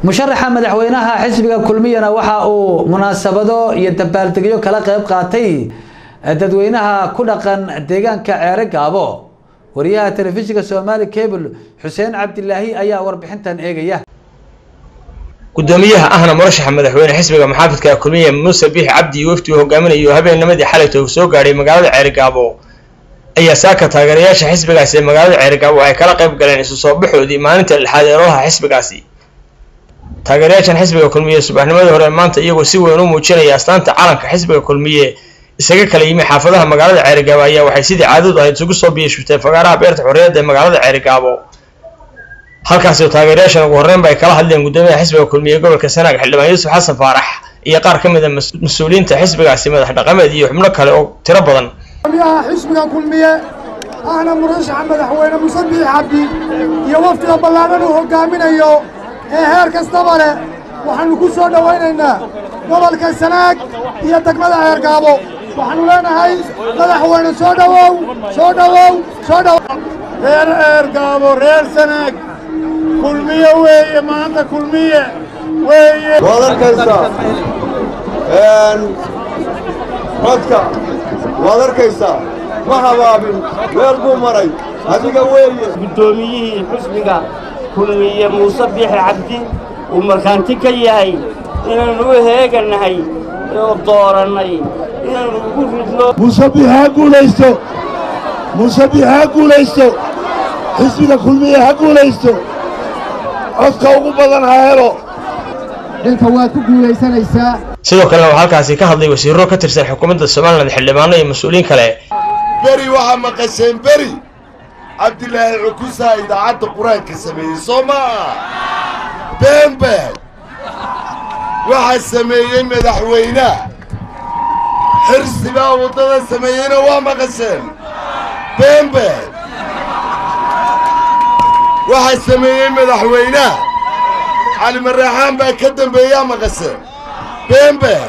musharaxa madaxweynaha xisbiga kulmiyana waxa uu munaasabado iyo dabaaldegyo kala qayb qaatay dadweynaha ku dhaqan deegaanka ceere gaabo wariyaha telefishinka somaali cable xuseen cabdilaahi ayaa warbixintan eegaya gudoomiyaha ahna murashaxa madaxweyne xisbiga maxaafidka kulmiye muuse biix cabdi iyo wafdi uu hogaaminayo habeennimadii xalayta uu soo gaadhay magaalada ceerigaabo ayaa saaka taageerayaasha xisbigaasi ee magaalada ceerigaabo ay kala qayb galeen isu soo baxoodii maalinta lixaad ee ololaha xisbigaasi taageerayaashan xisbiga kulmiye subaxnimadii hore maanta iyagoo si weyn u muujinaya astaanta calanka xisbiga kulmiye isaga kala yimi xaafadaha magaalada ceerigaabo ayaa waxay sidii caadadu ahayd isugu soo biyashubteen fagaaraha beerta xorriyadda ee magaalada ceerigaabo halkaasi taageerayaashan ugu horreyn ba ay kala hadleen guddoomiyaha xisbiga kulmiye gobolka sanaag xildhibaan yuusuf xasan faarax iyo qaar ka mid a mas-uuliyiinta xisbigaasi madax dhaqameed iyo xubno kale oo tiro badan gudoomiyaha xisbiga kulmiye ahna murashaxa madaxweyne muuse biix cabdi iyo wafdiga ballaadhan uu hogaaminayo ee heer kastaba leh waxaannu ku soo dhowaynaynaa gobolka sanaag iyo degmada ceergaabo waxaannu leenahay madaxweyne soo dhowow soo dhowow soo dhowow reer ceergaabo reer sanaag kulmiye weeye maanta kulmiye weeye waad arkaysaa codka waad arkaysaa ma habaabin meel buu maray adiga weeye guddoomiyihii xusbiga kulmiye muuse biixi cabdi uu markhaanti ka yahay inaannu u heegannahay oo doorannay inaannu ugu ridno muuse biix ha guulaysto muuse biix ha guulaysto xisbiga kulmiye ha guulaysto codka ugu badan ha helo dhanka waad ku guulaysanaysaa sidoo kalena waxaa halkaasi ka hadlay wasiirro ka tirsan xukuumadda somalilan xildhibaano iyo mas-uuliyiin kale beri waxaa maqasheen beri cabdilaahi cukusaa idaacadda qur-aanka sameeyey soo maa beenbeen waxaa sameeyey madaxweynaha xirsibaa waddada sameeyeyna waa maqasheen beenbeen waxaa sameeyey madaxweynaha cali maraaxaan baa ka dambeeyaa maqasheen beenbeen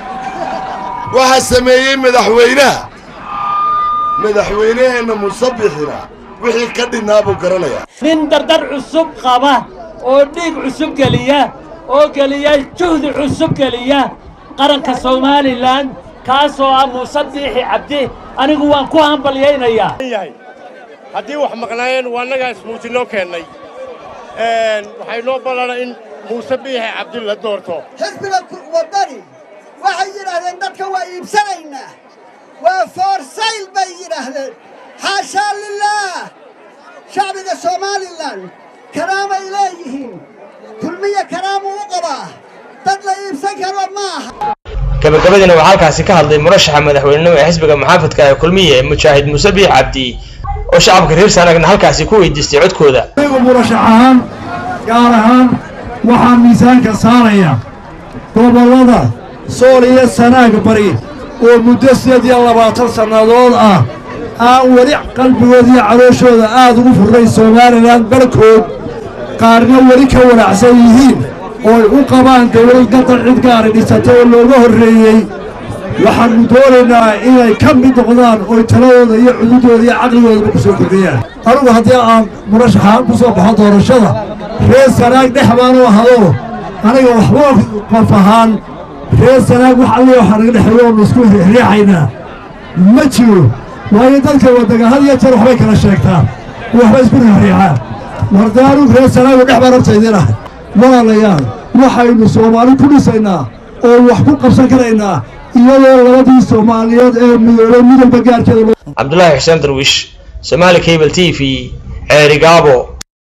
waxaa sameeyey madaxweynaha madaxweynaheenna musabixina wixii ka dhinnaa buu garanayaa nin dardar cusub qaba oo dhiig cusub geliya oo geliya juhdi cusub geliya qaranka somalilan kaasoo ah muuse biixi cabdi anigu waan ku hambalyaynayaa haddii wax maqnaayeen waa annagaa ismuujinoo keennay waxay noo ballana in muuse biixi cabdi la doorto xisbiga waddani waxay yidhaahdeen dadka waa iibsanaynaa waa foorsayl bay yidhaahdeen xaashaa lilaah shacbiga somalilan karaamay leeyihiin kulmiye karaamuu u qabaa dad la iibsan karo ma aha gabagabadiina waxaa halkaasi ka hadlay murashaxa madaxweynenimo ee xisbiga maxaafidka ee kulmiye mujaahid muuse biix cabdi oo shacabka reer sanaagna halkaasi ku weydiistay codkooda anigu murashax ahaan gaar ahaan waxaa miisaanka saaraya gobollada sool iyo sanaag bari oo muddo sideed iyo labaatan sannadood ah aan weli qalbigooda iyo calooshooda aad ugu furray somalilan barkood qaarna weli ka wanaacsan yihiin ooy u qabaan dawlad gadal cid gaari dhisatay oo looga horreeyey waxaannu doonaynaa inay ka mid noqdaan ooy taladooda iyo cududooda iyo caqligoodaba ku soo kordhiyaan anugu haddii aan murashaxaan ku soo baxo doorashada reer sanaag dhex baanu ahado aniga waxba qof ahaan reer sanaag wax alli waxaa naga dhexeeyo oonu isku riixaynaa ma jiro waayo dadka waddaga had iyo jeer waxbay kala sheegtaan waxba isku riixriixaan warda anugu reer sanaagu dhex baan horta idiin ahay walaalayaal waxaynu soomaali ku dhisaynaa oo wax ku qabsan karaynaa iyadoo labadii soomaaliyeed ee midoobay midalba gaarkeeda cabdulaahi xuseen darwiish somaali cable t v ceerigaabo